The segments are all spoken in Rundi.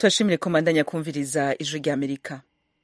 turashimire komandanya kumviriza ijwi rya amerika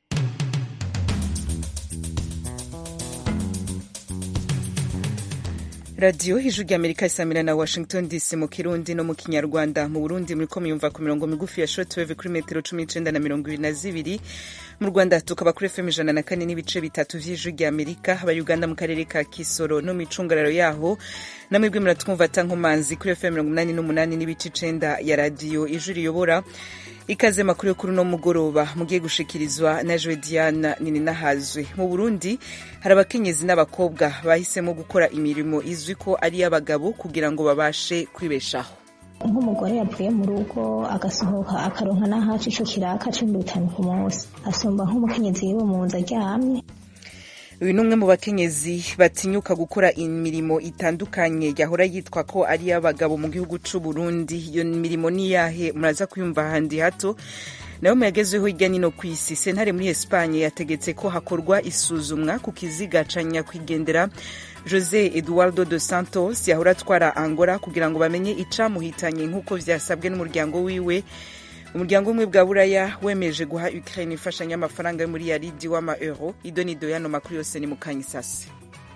radiyo ijwi rya amerika isamira na washington dc mu kirundi no mu kinyarwanda mu burundi muriko muyumva ku mirongo migufi ya shortwave kuri metero cumi n'icenda na mirongo ibiri na zibiri mu rwanda tukaba kuri fm ijana na kane n'ibice bitatu vy'ijwi rya amerika abayuganda mu karere ka kisoro no mw'icungararo yaho namwebwe muratwumva atankomanzi kuri fm mirongo umunani n'umunani n'ibice icenda ya radiyo ijwi riyobora ikaze makuru yo kuri uno mugoroba mugiye gushikirizwa na joe diana nininahazwe mu burundi hari abakenyezi n'abakobwa bahisemo gukora imirimo izwi ko ari iy'abagabo kugira ngo babashe kwibeshaho nk'umugore yavuye mu rugo agasohoka akaronka n'ahaca ico kiraka c'ibihumbi bitanu ku munsi asumba nk'umukenyezi yiwe mu nzu aryamye uyu ni umwe mu bakenyezi batinyuka gukora imirimo itandukanye yahora yitwa ko ari iy'abagabo mu gihugu c'u Burundi iyo mirimo ni yahe muraza kuyumva ahandi hato nayo mu yagezweho hirya nino ku isi sentare muri espanye yategetse ko hakorwa isuzumwa ku kiziga ca nyakwigendera jose eduardo dos santos yahora atwara angola kugira ngo bamenye icamuhitanye nk'uko vyasabwe n'umuryango wiwe umuryango umwe bwa buraya wemeje guha ukraine imfashanyo y'amafaranga yo muri yaridi w'ama euro ido nido yano makuru yose ni mukanya isase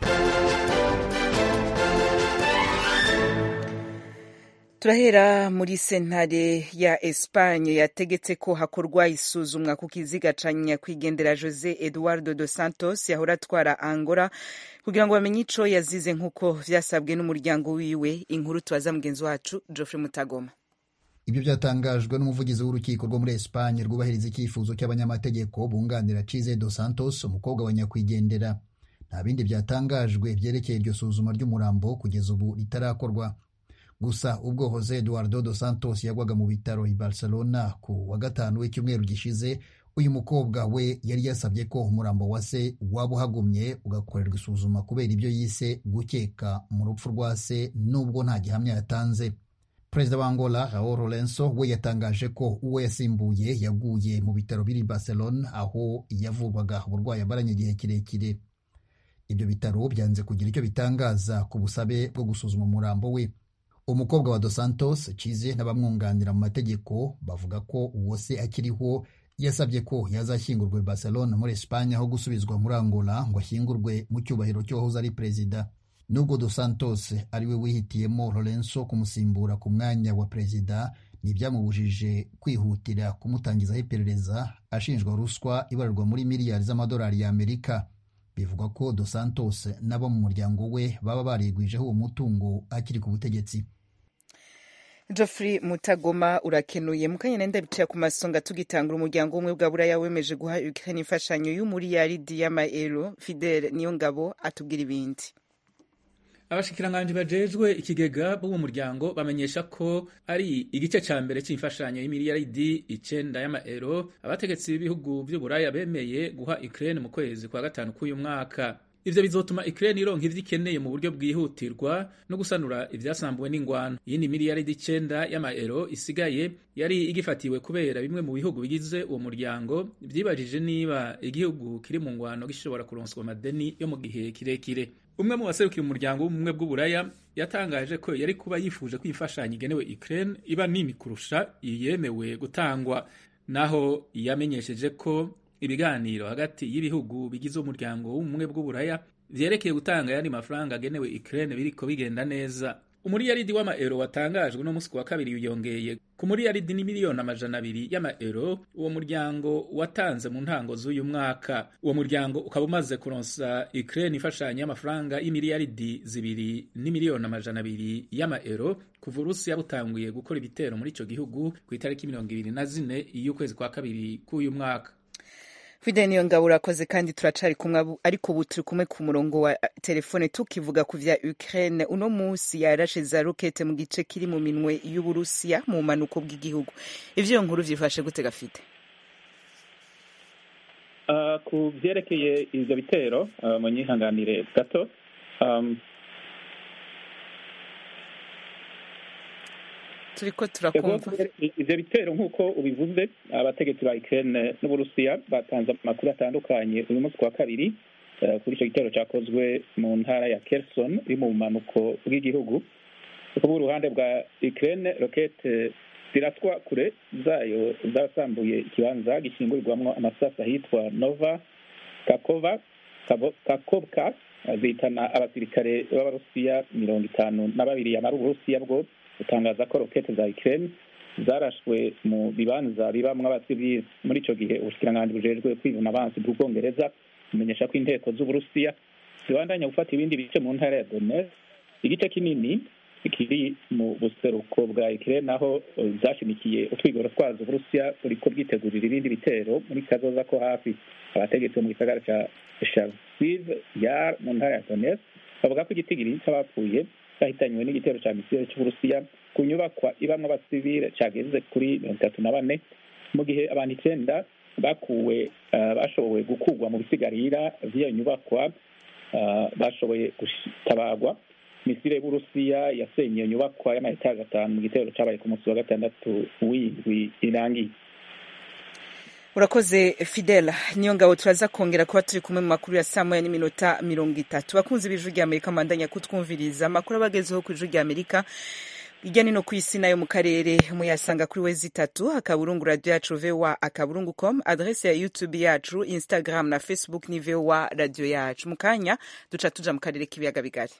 turahera muri sentare ya espanye yategetse ko hakorwa isuzumwa ku kiziga ca nyakwigendera jose eduardo dos santos yahora atwara angola kugira ngo bamenye ico yazize nk'uko vyasabwe n'umuryango wiwe inkuru tubaza mugenzi wacu geoffrey mutagoma ibyo byatangajwe n'umuvugizi w'urukiko rwo muri Espanye rwubahiriza icyifuzo cy'abanyamategeko bunganira Chize dos Santos umukobwa wa nyakwigendera nta bindi byatangajwe byerekeye iryo suzuma ry'umurambo kugeza ubu ritarakorwa gusa ubwo Jose Eduardo dos Santos yagwaga mu bitaro i Barcelona ku wa gatanu w'icyumweru gishize uyu mukobwa we yari yasabye ko umurambo wa se waba uhagumye ugakorerwa isuzuma kubera ibyo yise gukeka mu rupfu rwa se nubwo nta gihamya yatanze perezida wa angola raul lorenzo we yatangaje ko uwo yasimbuye yaguye mu bitaro biri barcelona aho yavurwaga uburwayi amaranye igihe kirekire ibyo bitaro byanze kugira icyo bitangaza ku busabe bwo gusuzuma umurambo we umukobwa wa dos santos cize n'abamwunganira mu mategeko bavuga ko uwo se akiriho yasabye ko yazashyingurwa i barcelona muri espanye aho gusubizwa muri angola ngo ashyingurwe mu cyubahiro cy'uwahoze ari perezida nubwo dos santos ariwe wihitiyemo lorenzo kumusimbura ku mwanya wa perezida ntibyamubujije kwihutira kumutangizaho iperereza ashinjwa ruswa ibarurwa muri miliyari z'amadolari y'amerika bivugwa ko dos santos n'abo mu muryango we baba barigwijeho uwo mutungo akiri ku butegetsi Geoffrey Mutagoma urakenuye mukanya nenda bicaye ku masonga tugitangura umuryango umwe bwa buraya wemeje guha Ukraine imfashanyo y'umuriyaridi y'amaero Fidel niyo ngabo atubwira ibindi abashikiranganji bajejwe ikigega b'uwo muryango bamenyesha ko ari igice ca mbere c'imfashanyo y'imiliyaridi icenda y'amaero abategetsi b'ibihugu vy'uburaya bemeye guha Ukraine mu kwezi kwa gatanu k'uyu mwaka ivyo bizotuma Ukraine ironka ivyo ikeneye mu buryo bwihutirwa no gusanura ivyasambuwe n'ingwano iyindi miliyaridi icenda y'amaero isigaye yari igifatiwe kubera bimwe mu bihugu bigize uwo muryango vyibajije niba igihugu kiri mu ngwano gishobora kuronswa amadeni yo mu gihe kirekire umwe mu baserukira umuryango w'ubumwe bw'uburaya yatangaje ko yari kuba yifuje ko imfashanyo igenewe Ukraine iba nini kurusha iyemewe gutangwa naho yamenyesheje ko ibiganiro hagati y'ibihugu bigize umuryango w'ubumwe bw'uburaya vyerekeye gutanga yandi mafaranga agenewe Ukraine biriko bigenda neza umuriyaridi w'amaero watangajwe no musi wa kabiri wiyongeye ku muriyaridi ni miliyoni amajana abiri y'amaero uwo muryango watanze mu ntango z'uyu mwaka uwo muryango ukaba umaze kuronsa Ukraine imfashanyo y'amafaranga y'imiliyaridi zibiri n'imiliyoni amajana abiri y'amaero kuva Urusiya butanguye gukora ibitero muri ico gihugu ku itariki mirongo ibiri na zine y'ukwezi kwa kabiri k'uyu mwaka Fidel niyo ngabo urakoze kandi turacari kumwe ariko ubu turi kumwe ku murongo wa telefone tukivuga ku vya Ukraine uno musi yarashe za rokete mu gice kiri mu minwe y'Uburusiya mu manuko bw'igihugu ivyo nkuru vyifashe gute gafite uh, ku vyerekeye ivyo bitero uh, mu nyihanganire gato um, turiko turakumva ivyo bitero nk'uko ubivuze abategetsi ba Ukraine n'Uburusiya batanze amakuru atandukanye uyu munsi kwa kabiri kuri ico gitero cakozwe mu ntara ya Kherson iri mu bumanuko bw'igihugu kuba uruhande bwa Ukraine rokete ziraswa kure zayo zasambuye ikibanza gishingurirwamo amasasu ahitwa nova kakova kakovka zihitana abasirikare b'abarusiya mirongo itanu na babiri yamara uburusiya bwo gutangaza ko rokete za ukraine zarashwe mu bibanza bibamwo abasivili muri ico gihe ubushikiranganji bujejwe kwivuna abansi bw'ubwongereza bumenyesha ko inteko z'uburusiya zibandanya gufata ibindi bice mu ntara ya donetsk igice kinini kiri mu buseruko bwa ukraine naho zashimikiye utwigoro twazo uburusiya buriko bwitegurira ibindi bitero muri kazoza ko hafi abategetsi bo mu gisagara ca sharkiv yar mu ntara ya donetsk bavuga ko igitigiri c'abapfuye bahitanywe n'igitero ca misile c'uburusiya ku nyubakwa ibamwo abasivile cageze kuri mirongo itatu na bane mu gihe abantu icenda bakuwe bashoboye gukurwa mu bisigarira vy'iyo nyubakwa bashoboye gutabagwa misile y'uburusiya yasenye iyo nyubakwa y'amayetaje atanu mu gitero cabaye ku munsi wa gatandatu w'indwi irangiye urakoze fidela niyo ngabo turaza kongera kuba turi kumwe mu makuru ya saa moya n'iminota mirongo itatu bakunzi b'ijwi rya amerika mandanya kutwumviriza amakuru abagezeho ku ijwi rya amerika hirya no ku isi nayo mu karere muyasanga kuri wezi itatu akaburungu radio yacu voa akaburungu com adrese ya youtube yacu instagram na facebook ni voa radio yacu mu kanya duca tuja mu karere k'ibiyaga bigari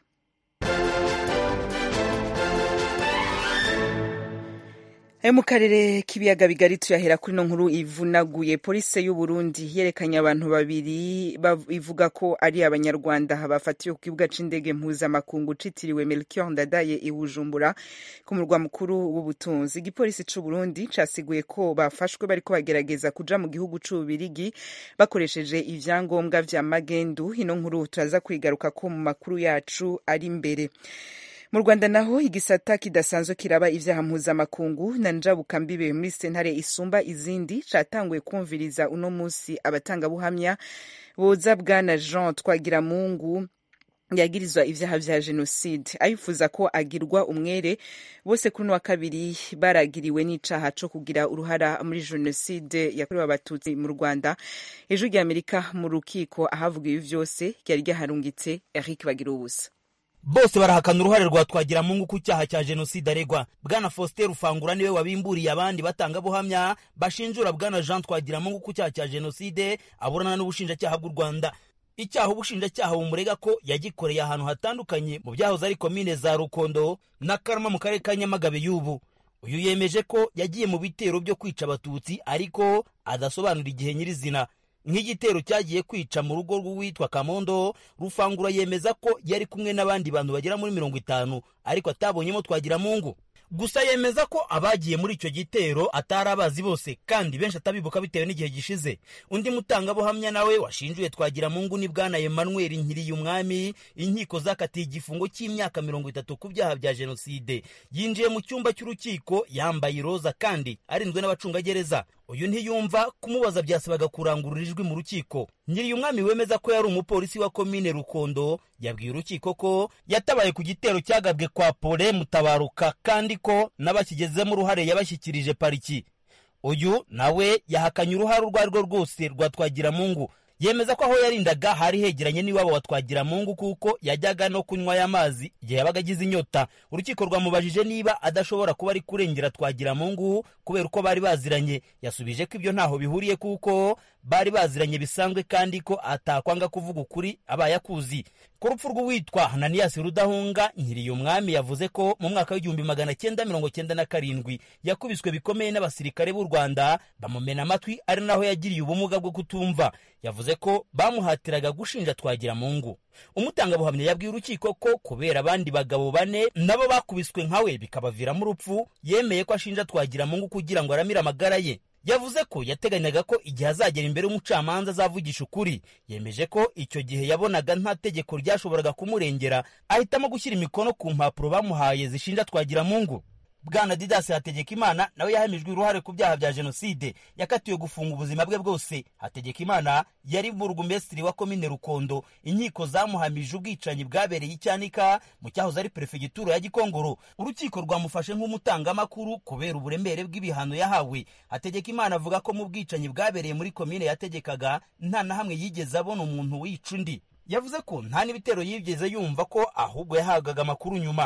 ayo mu karere k'ibiyaga bigari tuyahera kuri no nkuru ivunaguye polisi y'u Burundi yerekanye abantu babiri ivuga ko ari abanyarwanda bafatiwe ku kibuga c'indege mpuzamakungu citiriwe Melchior Ndadaye i Bujumbura ku murwa mukuru w'ubutunzi igipolisi c'u Burundi casiguye ko bafashwe bariko bagerageza kuja mu gihugu c'Ububirigi bakoresheje ivyangombwa vya magendu ino nkuru turaza kwigaruka ko mu makuru yacu ari imbere mu rwanda naho igisata kidasanzwe kiraba ivyaha mpuzamakungu na njabukambibe muri sentare isumba izindi catanguye kumviriza uno musi abatangabuhamya boza bwana jean twagiramungu yagirizwa ivyaha vya jenoside ayifuza ko agirwa umwere bose kuri uno wa kabiri baragiriwe n'icaha co kugira uruhara muri jenoside yakorewe abatutsi mu rwanda ejo rya amerika mu rukiko ahavuga ibi vyose ryari ryaharungitse eric bagira ubusa bose barahakana uruhare rwa twagiramungu ku cyaha cya jenoside aregwa bwana faustin rufangura niwe wabimburiye abandi batangabuhamya bashinjura bwana jean twagiramungu ku cyaha cya jenoside aburana n'ubushinjacyaha bw'u rwanda icyaha ubushinjacyaha bumurega ko yagikoreye ahantu hatandukanye mu byahoze ari komine za rukondo na karama mu karere ka nyamagabe y'ubu uyu yemeje ko yagiye mu bitero byo kwica abatutsi ariko adasobanura igihe nyirizina nk'igitero cyagiye kwica mu rugo rw'uwitwa kamondo rufangura yemeza ko yari kumwe n'abandi bantu bagera muri mirongo itanu ariko atabonyemo twagiramungu gusa yemeza ko abagiye muri icyo gitero atari abazi bose kandi benshi atabibuka bitewe n'igihe gishize undi mutangabuhamya nawe washinjuye twagiramungu ni bwana emmanuel nkiriye umwami inkiko zakatiye igifungo cy'imyaka mirongo itatu ku byaha bya jenoside yinjiye mu cyumba cy'urukiko yambaye iroza kandi arinzwe n'abacungagereza uyu ntiyumva kumubaza byasabaga kurangurura ijwi mu rukiko nyiriye umwami wemeza ko yari umupolisi wa komine rukondo yabwiye urukiko ko yatabaye ku gitero cyagabwe kwa pole mutabaruka kandi ko n'abakigezemo uruhare yabashyikirije pariki uyu nawe yahakanye uruhare urwo ari rwo rwose rwa twagiramungu yemeza ko aho yarindaga hari hegeranye n'iwabo wa twagiramungu kuko yajyaga no kunywa aya mazi igihe yabaga agize inyota urukiko rwamubajije niba adashobora kuba ari kurengera twagiramungu kubera uko bari baziranye yasubije ko ibyo ntaho bihuriye kuko bari baziranye bisanzwe kandi ko atakwanga kuvuga ukuri abaye akuzi ku rupfu rw'uwitwa hananiyasi rudahunga nkiriye umwami yavuze ko mu mwaka w'igihumbi magana cyenda mirongo cyenda na karindwi yakubiswe bikomeye n'abasirikare b'u rwanda bamumena amatwi ari naho yagiriye ubumuga bwo kutumva yavuze ko bamuhatiraga gushinja twagiramungu umutangabuhamya yabwiye urukiko ko kubera abandi bagabo bane nabo bakubiswe nkawe bikabaviramo urupfu yemeye ko ashinja twagiramungu kugira ngo aramire amagara ye yavuze ko yateganyaga ko igihe azagera imbere y'umucamanza azavugisha ukuri yemeje ko icyo gihe yabonaga nta tegeko ryashoboraga kumurengera ahitamo gushyira imikono ku mpapuro bamuhaye zishinja twagiramungu bwana didasi hategekimana nawe yahamijwe uruhare ku byaha bya jenoside yakatiwe gufunga ubuzima bwe bwose hategekimana yari burugumesitiri wa komine rukondo inkiko zamuhamije ubwicanyi bwabereye icyanika mu cyahoze ari perefegitura ya gikongoro urukiko rwamufashe nk'umutangamakuru kubera uburemere bw'ibihano yahawe hategekimana avuga ko mu bwicanyi bwabereye muri komine yategekaga nta na hamwe yigeze abona umuntu wica undi yavuze ko nta n'ibitero yigeze yumva ko ahubwo yahabwaga amakuru nyuma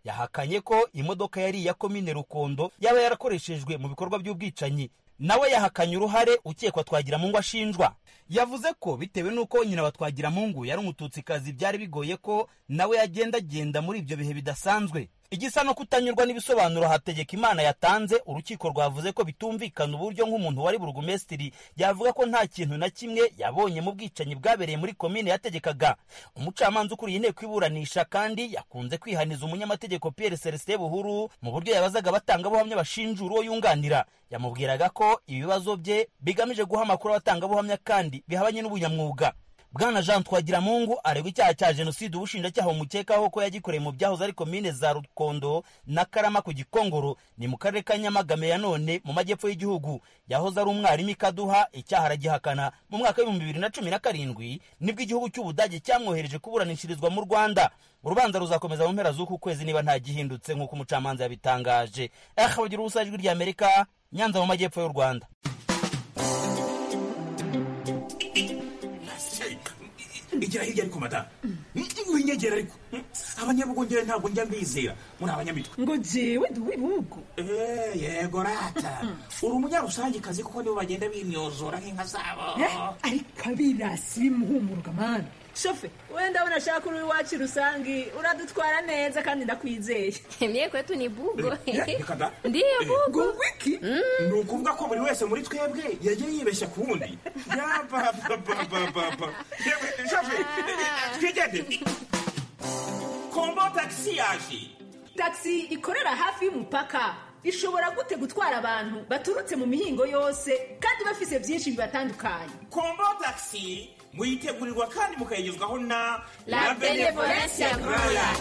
yahakanye ko imodoka yari iya komine rukondo yaba yarakoreshejwe mu bikorwa by'ubwicanyi nawe yahakanye uruhare ukekwa twagiramungu ashinjwa yavuze ko bitewe n'uko nyina wa twagiramungu yari umututsikazi byari bigoye ko nawe yagendagenda muri ibyo bihe bidasanzwe igisa no kutanyurwa n'ibisobanuro hategeka imana yatanze urukiko rwavuze ko bitumvikana uburyo nk'umuntu wari burugumesitiri yavuga ko nta kintu na kimwe yabonye mu bwicanyi bwabereye muri komine yategekaga umucamanza ukuriye inteko iburanisha kandi yakunze kwihaniza umunyamategeko pierre celestin buhuru mu buryo yabazaga abatangabuhamya bashinjura uwo yunganira yamubwiraga ko ibibazo bye bigamije guha amakuru abatangabuhamya kandi bihabanye n'ubunyamwuga bwana jean twagiramungu aregwa icyaha cya jenoside ubushinjacyaha bumukekaho ko yagikoreye mu byahoze ari komine za rukondo na karama ku gikongoro ni mu karere ka nyamagame ya none mu majyepfo y'igihugu yahoze ari umwarimu ikaduha icyaha aragihakana mu mwaka w'ibihumbi bibiri na cumi na karindwi nibwo igihugu cy'ubudage cyamwohereje kuburanishirizwa mu rwanda urubanza ruzakomeza mu mpera z'uku kwezi niba nta gihindutse nk'uko umucamanza yabitangaje aha bagira ubusa ijwi ry'amerika nyanza mu majyepfo y'u rwanda igira hirya ariko madamu winyegera ariko abanyabugongera ntabwo njya mbizera muri abanyamitwe ngo jewe ndi uw'ibihugu yego rata uri umunyarusangikazi kuko nibo bagenda bimyozora nk'inka zabo ariko abirasi bimuhumuruka mani shofe we ndabona ashaka uri iwacu rusangi uradutwara neza kandi ndakwizeye mye kwetu ni bugo reka da ndiyo bugo ngo wiki ni ukuvuga ko buri wese muri twebwe yagiye yibeshya ku wundi yabababababa shafe twigende kombo tagisi yaje taxi ikorera hafi y'umupaka ishobora gute gutwara abantu baturutse mu mihingo yose kandi bafise byinshi bibatandukanye kombo tagisi muyitegurirwa kandi mukayigezwaho na La Benevolencia Royal.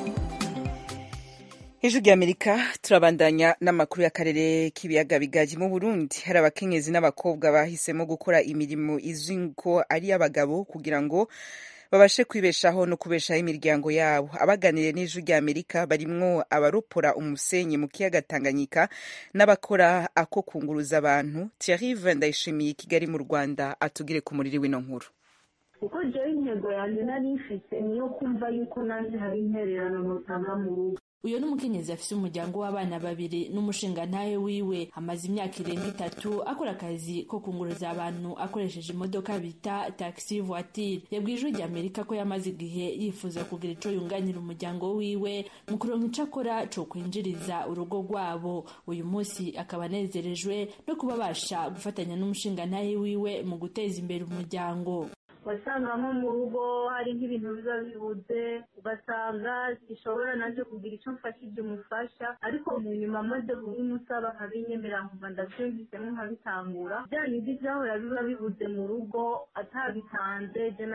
ijwi ry'amerika turabandanya n'amakuru y'akarere k'ibiyaga bigari mu burundi hari abakenyezi n'abakobwa bahisemo gukora imirimo izwi ko ari iy'abagabo kugira ngo babashe kwibeshaho no kubeshaho imiryango yabo abaganiriye n'ijwi ry'amerika barimwo abaropora umusenyi mu kiyaga tanganyika n'abakora ako kunguruza abantu thierry ndayishimiye i kigali mu rwanda atugire ku muriri w'ino nkuru kuko jewe intego yanjye nari ifite niyo kumva yuko nanjye hari intererano notanga mu rugo uyu ni umukenyezi afise umuryango w'abana babiri n'umushingantahe wiwe amaze imyaka irenga itatu akora akazi ko kunguruza abantu akoresheje imodoka bita taxi voiture yabwiye ijwi ry'amerika ko yamaze igihe yifuza kugira ico yunganira umuryango wiwe mu kuronka ico akora co kwinjiriza urugo rwabo uyu munsi akaba anezerejwe no kuba abasha gufatanya n'umushingantahe wiwe mu guteza imbere umuryango wasanga nko mu rugo hari nk'ibintu biba bibuze ugasanga gishobora nanjye kugira icyo mfashije umufasha ariko mu nyuma maze kubimusaba nkabinyemerera nkumva ndabyumvisemo nkabitangura bya bindi byahora biba bibuze mu rugo atabitanze je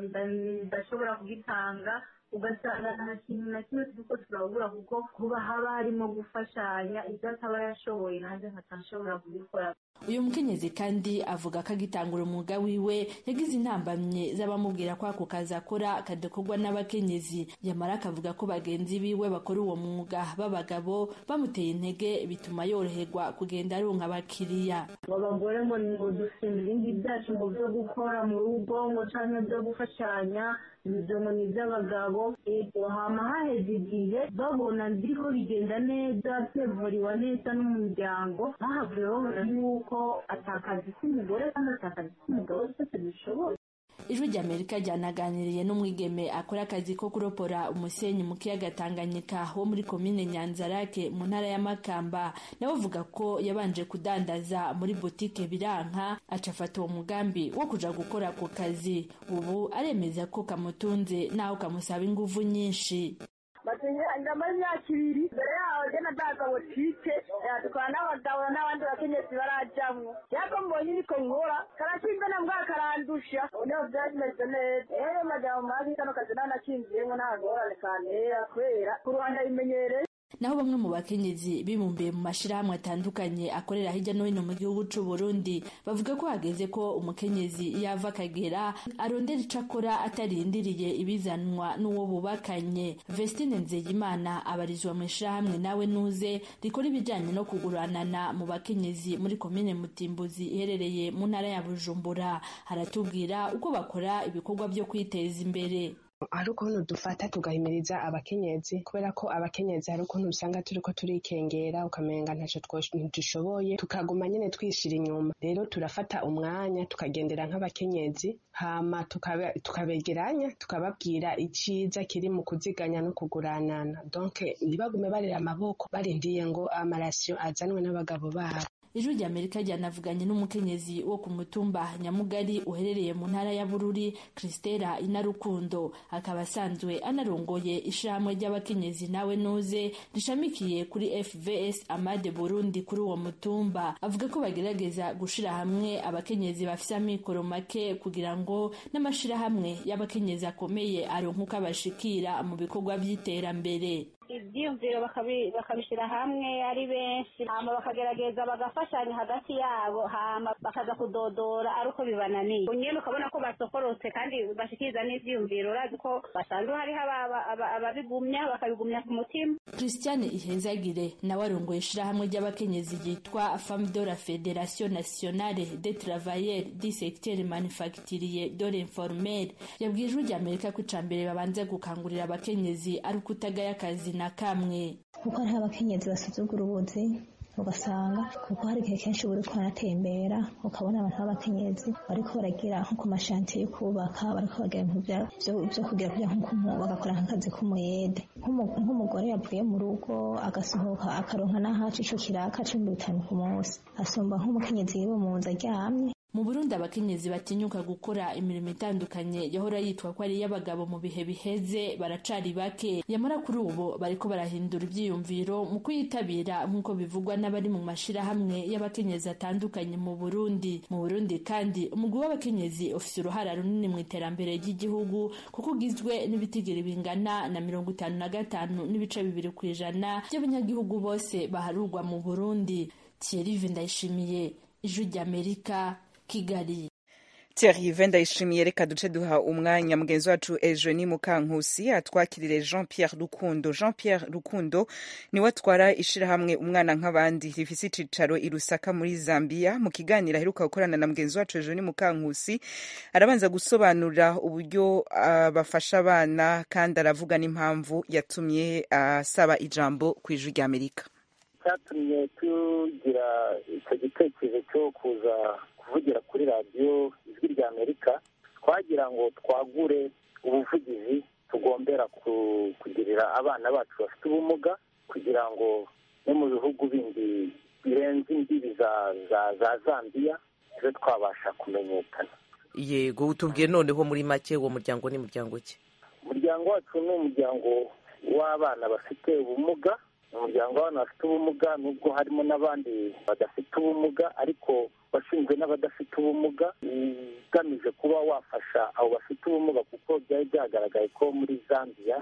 ndashobora kubitanga ugasanga nta kintu na kimwe turiko turabura kuko kuba haba harimo gufashanya ibyo ataba yashoboye nanjye nkatashobora kubikora uyu mukenyezi kandi avuga ko agitangura umwuga wiwe yagize intambamye z'abamubwira ko ako kazi akora kadakorwa n'abakenyezi yamara akavuga ko bagenzi biwe bakora uwo mwuga b'abagabo bamuteye intege bituma yoroherwa kugenda aronka abakiriya ngo abagore ngo ngo dufite ibindi byacu ngo byo gukora mu rugo ngo canke byo gufashanya ibyo ngo ni iby'abagabo ego hama haheze igihe babona biriko bigenda neza twevuriwa neza n'umuryango bahavuye babona yuko atakazi k'umugore kandi atakazi k'umugabo twese bishoboye ijwi ry'amerika ryanaganiriye n'umwigeme akora akazi ko kuropora umusenyi mu kiyaga tanganyika wo muri komine nyanzarake mu ntara ya makamba nawe avuga ko yabanje kudandaza muri butike biranka aca afata uwo mugambi wo kuja gukora ako kazi ubu aremeza ko kamutunze naho kamusaba inguvu nyinshi ndamaze imyaka ibiri mbere yaho jye nadaza botike dukora n'abagabo n'abandi bakenyezi barajamwo yako mbonye niko nkora karatsinze na mbwa karandusha niho byari bimeze neza rero majambo mabi kano kazi naho nakinziyemo nta ngorane kantera kubera ku ruhande abimenyereye naho bamwe mu bakenyezi bibumbiye mu mashirahamwe atandukanye akorera hirya no hino mu gihugu c'u Burundi bavuga ko hageze ko umukenyezi yava akagera arondera ico akora atarindiriye ibizanwa n'uwo bubakanye Vestine Nzeyimana abarizwa mu ishirahamwe nawe nuze rikora ibijanye no kuguranana mu bakenyezi muri komine Mutimbuzi iherereye mu ntara ya Bujumbura haratubwira uko bakora ibikorwa byo kwiteza imbere hari ukuntu dufata tugahimiriza abakenyezi kubera ko abakenyezi hari ukuntu usanga turiko turikengera ukamenga ntaco dushoboye tukaguma nyene twishira inyuma rero turafata umwanya tukagendera nk'abakenyezi hama tukabegeranya tukababwira iciza kiri mu kuziganya no kuguranana donc ntibagume barera amaboko barindiye ngo amarasiyo azanwe n'abagabo babo ijwi rya amerika ryanavuganye n'umukenyezi wo ku mutumba nyamugari uherereye mu ntara ya bururi christela inarukundo akaba asanzwe anarongoye ishirahamwe ry'abakenyezi nawe nuze rishamikiye kuri fvs amade burundi kuri uwo mutumba avuga ko bagerageza gushira hamwe abakenyezi bafise amikoro make kugira ngo n'amashirahamwe y'abakenyezi akomeye aronke uko abashikira mu bikorwa vy'iterambere ibyiyumviro bakabishyira hamwe ari benshi hama bakagerageza bagafashanya hagati yabo hama bakaza kudodora ari uko bibananiye nyine ukabona ko basokorotse kandi bashikiriza n'ibyiyumviro urazi ko basanzwe hariho ababigumya bakabigumya ku mutima christiane ihezagire nawe arongoye ishirahamwe ry'abakenyezi ryitwa femme de la fédération nationale des travailleurs du secteur manufacturier de l'informel yabwiye ijwi rya amerika ko icambere babanza gukangurira abakenyezi ari ukutagaya akazi na kamwe kuko hariho abakenyezi basuzugura ubuzi ugasanga kuko hari igihe kenshi buri kuranatembera ukabona abantu b'abakenyezi bariko baragira nko ku mashantiye yo kubaka bariko bagira ibintu vyo kugira kugira bagakora nk'akazi k'umuyede nk'umugore yavuye mu rugo agasohoka akaronka n'ahaca ico kiraka c'ibihumbi bitanu ku munsi asumba nk'umukenyezi yiwe mu nzu aryamye mu burundi abakenyezi batinyuka gukora imirimo itandukanye yahora yitwa ko ari iy'abagabo mu bihe biheze baracari bake yamara kuri ubu bariko barahindura ivyiyumviro mu kuyitabira nk'uko bivugwa n'abari mu mashirahamwe y'abakenyezi atandukanye mu burundi mu burundi kandi umugwi w'abakenyezi ufise uruhara runini mu iterambere ry'igihugu kuko ugizwe n'ibitigiri bingana na mirongo itanu na gatanu n'ibice bibiri ku ijana by'abanyagihugu bose baharurwa mu burundi thierry ndayishimiye ijwi ry'amerika kigali Thierry ndayishimiye reka duce duha umwanya mugenzi wacu Eugenie Mukankusi atwakirire Jean Pierre Rukundo Jean Pierre Rukundo niwe atwara ishirahamwe umwana nk'abandi rifise icicaro i Lusaka muri Zambia mu kiganiro aheruka gukorana na mugenzi wacu Eugenie Mukankusi arabanza gusobanurira uburyo uh, bafasha abana kandi aravuga n'impamvu yatumye asaba uh, ijambo ku ijwi rya Amerika cyatumye tugira icyo gitekerezo cyo kuza kuvugira kuri radiyo ijwi rya amerika twagira ngo twagure ubuvugizi tugombera kugirira abana bacu bafite ubumuga kugira ngo no mu bihugu bindi birenze imbibi za zambiya tube twabasha kumenyekana yego utubwiye noneho muri make uwo muryango ni muryango ki umuryango wacu ni umuryango w'abana bafite ubumuga umuryango w'abantu bafite ubumuga nubwo harimo n'abandi badafite ubumuga ariko washinzwe n'abadafite ubumuga ugamije kuba wafasha abo bafite ubumuga kuko byari byagaragaye ko muri zambia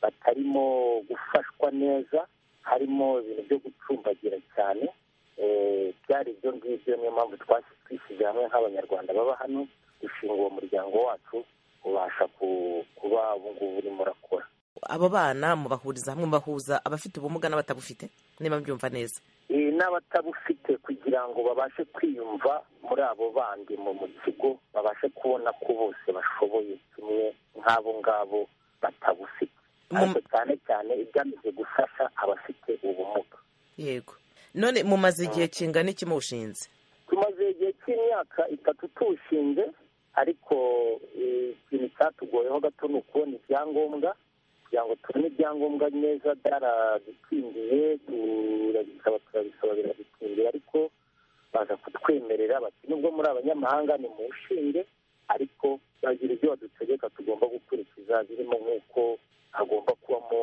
batarimo gufashwa neza harimo ibintu byo gucumbagira cyane byari ibyo ngibyo niyo mpamvu twishyize hamwe nk'abanyarwanda baba hano dushinga uwo muryango wacu ubasha kuba ubu ngubu urimo urakora abo bana mubahuriza hamwe mubahuza abafite ubumuga n'abatabufite niba mbyumva neza n'abatabufite kugira ngo babashe kwiyumva muri abo bandi mu kigo babashe kubona ko bose bashoboye kimwe nk'abo ngabo batabufite ariko cyane cyane igamije gufasha abafite ubumuga yego none mumaze igihe kingana iki muwushinze tumaze igihe cy'imyaka itatu tuwushinze ariko ikintu cyatugoyeho gato ni ukubona ibyangombwa kugira ngo tubone ibyangombwa neza byaradutindiye turabisaba turabisaba biradutindiye ariko baza kutwemerera bati nubwo muri abanyamahanga ni mu nshinge ariko bagira ibyo badutegeka tugomba gukurikiza birimo nk'uko hagomba kubamo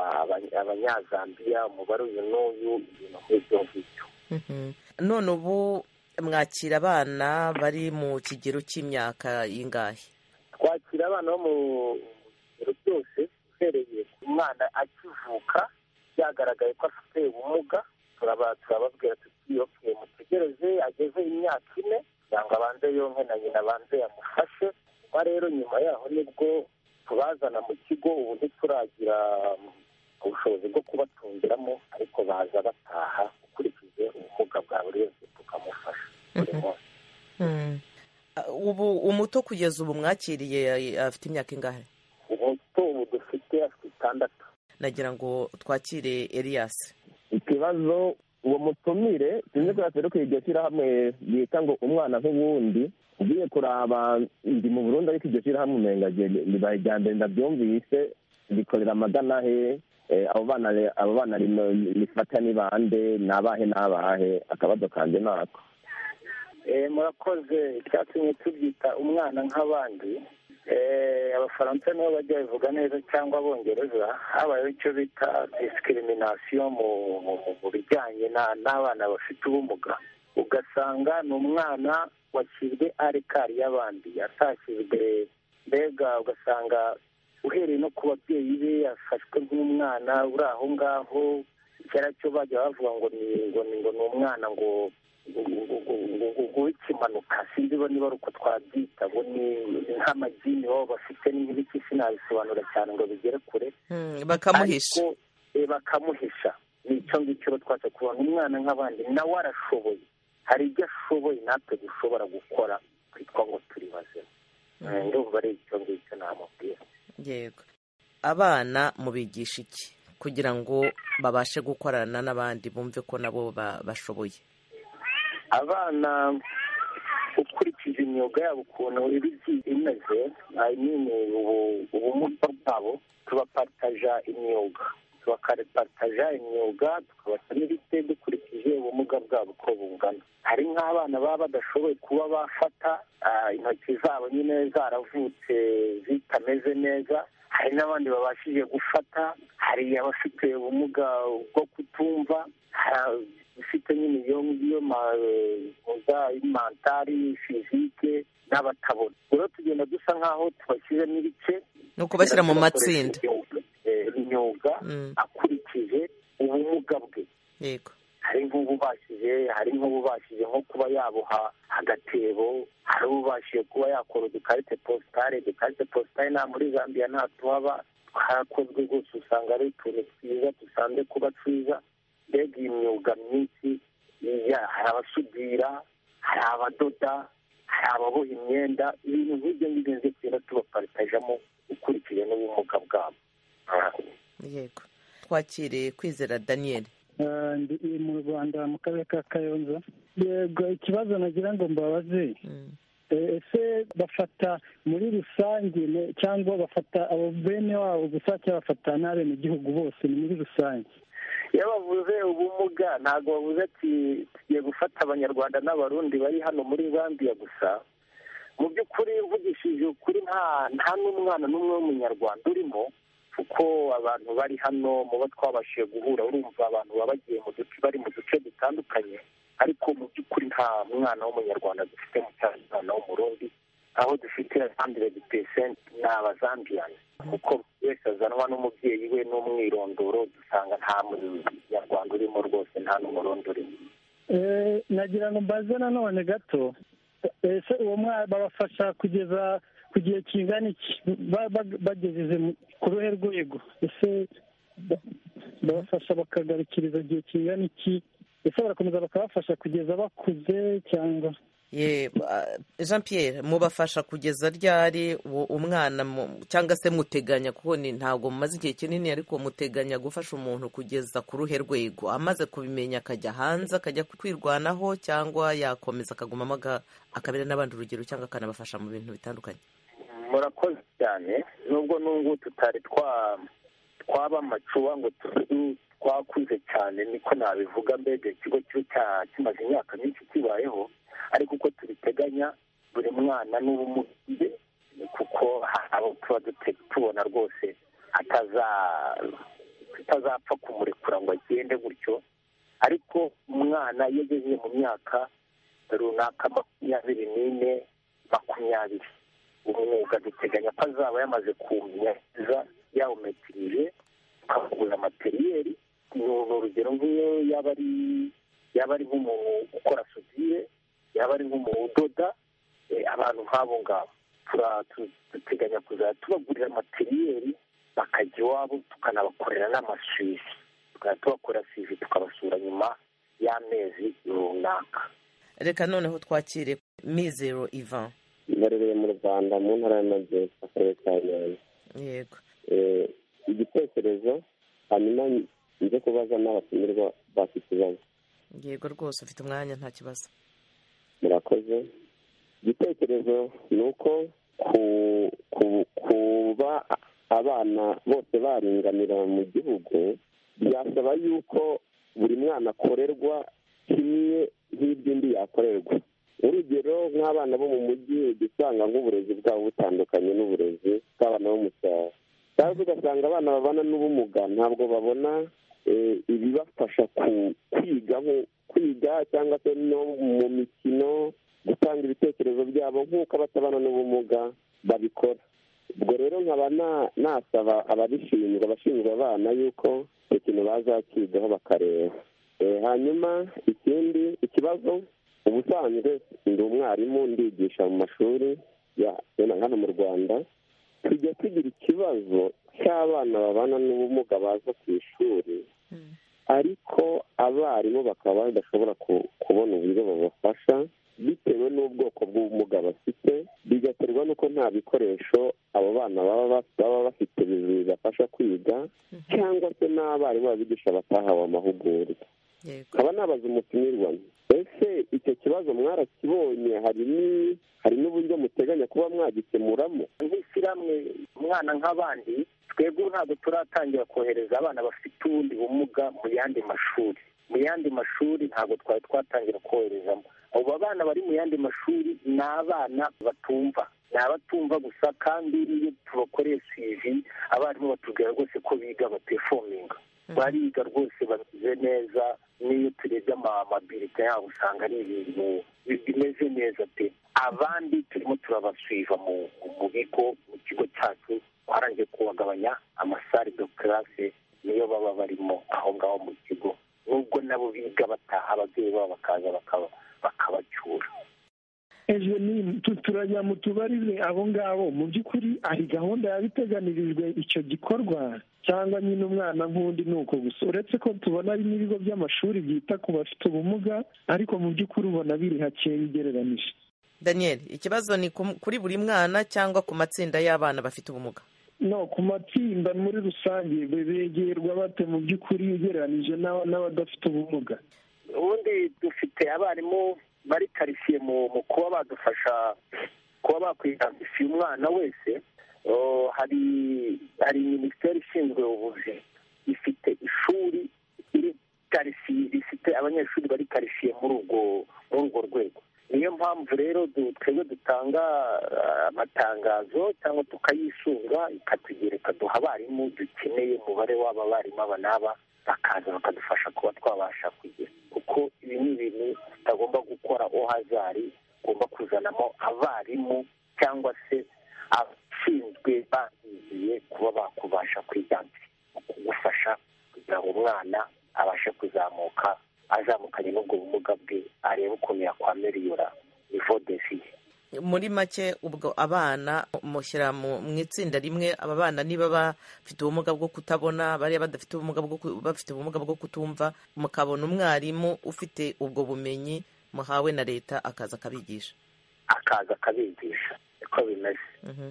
abanyazambiya umubare uyu n'uyu ibintu nk'ibyo ngibyo none ubu mwakira abana bari mu kigero cy'imyaka y'ingahe twakira abana bo mu bigero byose uhereye ku mwana akivuka byagaragaye ko afite ubumuga turababwira tuti oke mutegereze ageze imyaka ine kugira ngo abanze yonke na nyina abanze yamufashe kuba rero nyuma yaho nibwo tubazana mu kigo ubu ntituragira ubushobozi bwo kubatungiramo ariko baza bataha ukurikije ubumuga bwa buri wese tukamufasha buri munsi ubu umuto kugeza ubu mwakiriye afite imyaka ingahe ubu batandatu nagira ngo twakire Elias ikibazo uwo mutumire sinzi ko yaserukiye iryo shyirahamwe bita ngo umwana nk'uwundi ugiye kuraba ndi mu burundi ariko iryo shyirahamwe umenga ribaye irya mbere ndabyumvise rikorera amagana he abo bana abo bana rifata ni bande ni abahe n'abahe akabazo kanjye nako murakoze icyatumye tubyita umwana nk'abandi abafaransa nibo bajya babivuga neza cyangwa abongereza habayeho icyo bita discrimination mu bijyanye n'abana bafite ubumuga ugasanga ni umwana washyizwe ari kari y'abandi atashyizwe mbega ugasanga uhereye no ku babyeyi be yafashwe nk'umwana uri aho ngaho kera cyo bajya bavuga ngo ni ngo ni ngo ni umwana ngo w'ikimanuka sinzi niba ari uko twabyita ngo ni nk'amagini baba bafite n'ibiki sinabisobanura cyane ngo bigere kure bakamuhisha bakamuhisha ni icyo ngicyo twatse kubona umwana nk'abandi nawe arashoboye hari ibyo ashoboye natwe dushobora gukora twitwa ngo turi bazima ndumva ari icyo ngicyo namubwira yego abana mubigisha iki kugira ngo babashe gukorana n'abandi bumve ko nabo bashoboye abana ukurikije imyuga yabo ukuntu iba igiye imeze nyine ubumuga bwabo tubaparitaja imyuga tubaparitaja imyuga tukabasa n'ibite dukurikije ubumuga bwabo uko bungana hari nk'abana baba badashoboye kuba bafata intoki zabo nyine zaravutse zitameze neza hari n'abandi babashije gufata hari abafite ubumuga bwo kutumva hari ufite nyine iyo ngiyo mentari fizike n'abatabona rero tugenda dusa nk'aho tubashyizemo ibice ni ukubashyira mu matsinda imyuga akurikije ubumuga bwe yego hari nk'ububashije hari nk'ububashije nko kuba yaboha agatebo hari ubashije kuba yakora udukarite positare udukarite positare nta muri zambia nta tuhaba twarakozwe rwose usanga ari utuntu twiza dusanzwe kuba twiza mbega iyi myuga myinshi hari abasudira hari abadoda hari ababoha imyenda ibintu nk'ibyo ngibyo nzi tugenda tubaparitajamo ukurikije n'ubumuga bwabo yego twakire kwizera daniel ndi mu rwanda mu karere ka kayonza yego ikibazo nagira ngo mbabaze ese bafata muri rusange cyangwa bafata abo bene wabo gusa cyangwa bafata n'abenegihugu bose ni muri rusange iyo bavuze ubumuga ntabwo bavuze ati tugiye gufata abanyarwanda n'abarundi bari hano muri zambia gusa mu by'ukuri uvugishije ukuri nta nta n'umwana n'umwe w'umunyarwanda urimo kuko abantu bari hano mu bo twabashije guhura urumva abantu baba bagiye mu duce bari mu duce dutandukanye ariko mu by'ukuri nta mwana w'umunyarwanda dufite mu cyaro umwana w'umurundi aho dufite handiredi pesenti ni abazambiyani kuko buri wese azanwa n'umubyeyi we n'umwirondoro dusanga nta munyarwanda urimo rwose nta n'umurundi urimo nagira ngo mbaze nanone gato ese uwo mwana babafasha kugeza ku gihe kingana iki bagejeje ku ruhe rwego ese babafasha bakagarukiriza igihe kingana iki ese barakomeza bakabafasha kugeza bakuze cyangwa jean Pierre mubafasha kugeza ryari umwana cyangwa se muteganya kuko ntabwo mumaze igihe kinini ariko muteganya gufasha umuntu kugeza ku ruhe rwego amaze kubimenya akajya hanze akajya kwirwanaho cyangwa yakomeza akagumamo akabera n'abandi urugero cyangwa akanabafasha mu bintu bitandukanye murakoze cyane nubwo n'ubu tutari twaba amacuba ngo twakuze cyane niko nabivuga mbega ikigo kimaze imyaka myinshi kibayeho ariko uko tubiteganya buri mwana n'ubumuge kuko abo tuba tubona rwose tutazapfa kumurekura ngo agende gutyo ariko umwana iyo ageze mu myaka runaka makumyabiri n'ine makumyabiri umwuga duteganya ko azaba yamaze kumenya neza yawumetirije tukamugurira materiyeri ni urugero nk'iyo yaba ari yaba ari nk'umuntu ukora sudire yaba ari nk'umuntu udoda abantu nk'abo ngabo duteganya kuzajya tubagurira materiyeri bakajya iwabo tukanabakorera n'amasuivi tukajya tubakorera sivi tukabasura nyuma y'amezi runaka reka noneho twakire mizero ivan ibarereye mu rwanda mu ntara y'amajyepfo akarere ka nyanza yego igitekerezo igitekerezo hanyuma nze kubaza n'abatumirwa bafite ikibazo yego rwose ufite umwanya nta kibazo murakoze igitekerezo ni uko kuba abana bose baringanira mu gihugu byasaba yuko buri mwana akorerwa kimwe nk'iby'undi yakorerwa urugero nk'abana bo mu mujyi usanga nk'uburezi bwabo butandukanye n'uburezi bw'abana bo mu cyaro cyangwa ugasanga abana babana n'ubumuga ntabwo babona ibibafasha kwiga kwiga cyangwa se no mu mikino gutanga ibitekerezo byabo nk'uko abatabana n'ubumuga babikora ubwo rero nkaba nasaba ababishinzwe abashinzwe abana yuko icyo kintu bazakigaho bakareba hanyuma ikindi ikibazo ubusanzwe ndi umwarimu ndigisha mu mashuri hano mu rwanda tujya tugira ikibazo cy'abana babana n'ubumuga baza ku ishuri ariko abarimu bakaba badashobora kubona uburyo babafasha bitewe n'ubwoko bw'ubumuga bafite bigaterwa n'uko nta bikoresho abo bana baba bafite bibafasha kwiga cyangwa se n'abarimu babigisha batahawe amahugurwa nkaba nabaza umutumirwa ese icyo kibazo mwarakibonye hari n'uburyo muteganya kuba mwagikemuramo nk'ishyirahamwe umwana nk'abandi twebwe ntabwo turatangira kohereza abana bafite ubundi bumuga mu yandi mashuri mu yandi mashuri ntabwo twari twatangira koherezamo abo bana bari mu yandi mashuri ni abana batumva ni abatumva gusa kandi iyo tubakoreye sivi abarimu batubwira rwose ko biga batefominga bariga rwose bameze neza n'iyo turebye amabirita yabo usanga ari ibintu bimeze neza pe abandi turimo turabasuiva mu bigo mu kigo cyacu twarangiye kubagabanya amasare do karase niyo baba barimo aho ngaho mu kigo nubwo nabo biga bataha ababyeyi babo bakaza bakabacyura ejo ni turajya mu tubarize abo ngabo mu by'ukuri hari gahunda yabiteganirijwe icyo gikorwa cyangwa nyine umwana nk'undi ni uko gusa uretse ko tubona ari n'ibigo by'amashuri byita ku bafite ubumuga ariko mu by'ukuri ubona biri hakeya ugereranije daniel ikibazo ni kuri buri mwana cyangwa ku matsinda y'abana bafite ubumuga no ku matsinda muri rusange begerwa bate mu by'ukuri ugereranije n'abadafite ubumuga ubundi dufite abarimu bari karitsiye mu kuba badufasha kuba bakwidandisiye umwana wese hari hari minisiteri ishinzwe ubuvuzi ifite ishuri iri karitsiye rifite abanyeshuri bari karitsiye muri urwo muri urwo rwego niyo mpamvu rero twebwe dutanga amatangazo cyangwa tukayisunga ikatugereka duha abarimu dukeneye umubare w'aba barimu aba n'aba bakaza bakadufasha kuba twabasha kugera kuko ibi ni ibintu tutagomba gukora ohazari ugomba kuzanamo abarimu cyangwa se abashinzwe bahigiye kuba bakubasha kwiganza mu kugufasha kugira ngo umwana abashe kuzamuka azamukanye n'ubwo bumuga bwe arebe ukuntu yakwameriyura nivo defiye muri make ubwo abana mushyira mu itsinda rimwe aba bana niba bafite ubumuga bwo kutabona bariya badafite ubumuga bwo bafite ubumuga bwo kutumva mukabona umwarimu ufite ubwo bumenyi muhawe na leta akaza akabigisha akaza akabigisha niko bimeze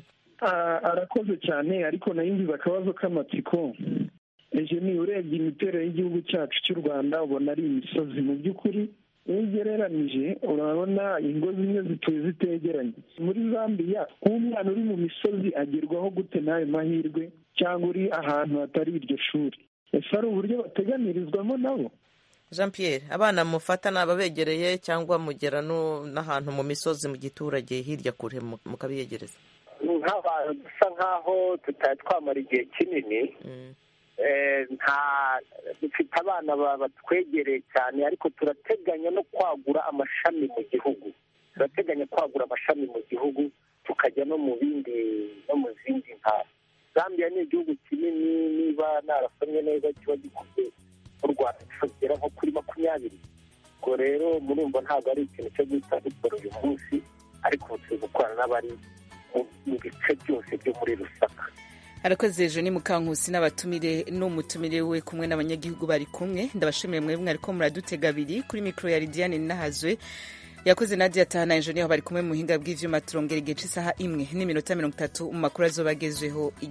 arakoze cyane ariko nayo ngize akabazo k'amatsiko ejo ni urebye imiterere y'igihugu cyacu cy'u rwanda ubona ari imisozi mu by'ukuri iyo ugereranije urabona ingo zimwe zituye zitegeranye muri zambia nk'umwana uri mu misozi agerwaho gute n'ayo mahirwe cyangwa uri ahantu hatari iryo shuri ese ari uburyo bateganirizwamo nabo jean Pierre abana mufata ni ababegereye cyangwa mugera n'ahantu mu misozi mu giturage hirya kure mukabiyegereza nk'abantu dusa nk'aho tutari twamara igihe kinini nta dufite abana batwegereye cyane ariko turateganya no kwagura amashami mu gihugu turateganya kwagura amashami mu gihugu tukajya no mu bindi no mu zindi ntara zambia ni igihugu kinini niba narasomye neza kiba gikuze mu rwanda kigera nko kuri makumyabiri ubwo rero murumva ntabwo ari ikintu cyo guhita dukora uyu munsi ariko ubu turi gukorana n'abari mu bice byose byo muri rusaka arakoze ejo ni mukankusi n'abatumire n'umutumire we kumwe n'abanyagihugu bari kumwe ndabashimiye mwebwe mwariko muradutega abiri kuri mikoro ya lidiane nahazwe yakoze nadia tahana ejo niho bari kumwe mu buhinga bw'ivyuma turongera igihe c'isaha imwe n'iminota mirongo itatu mu makuru azoba agezweho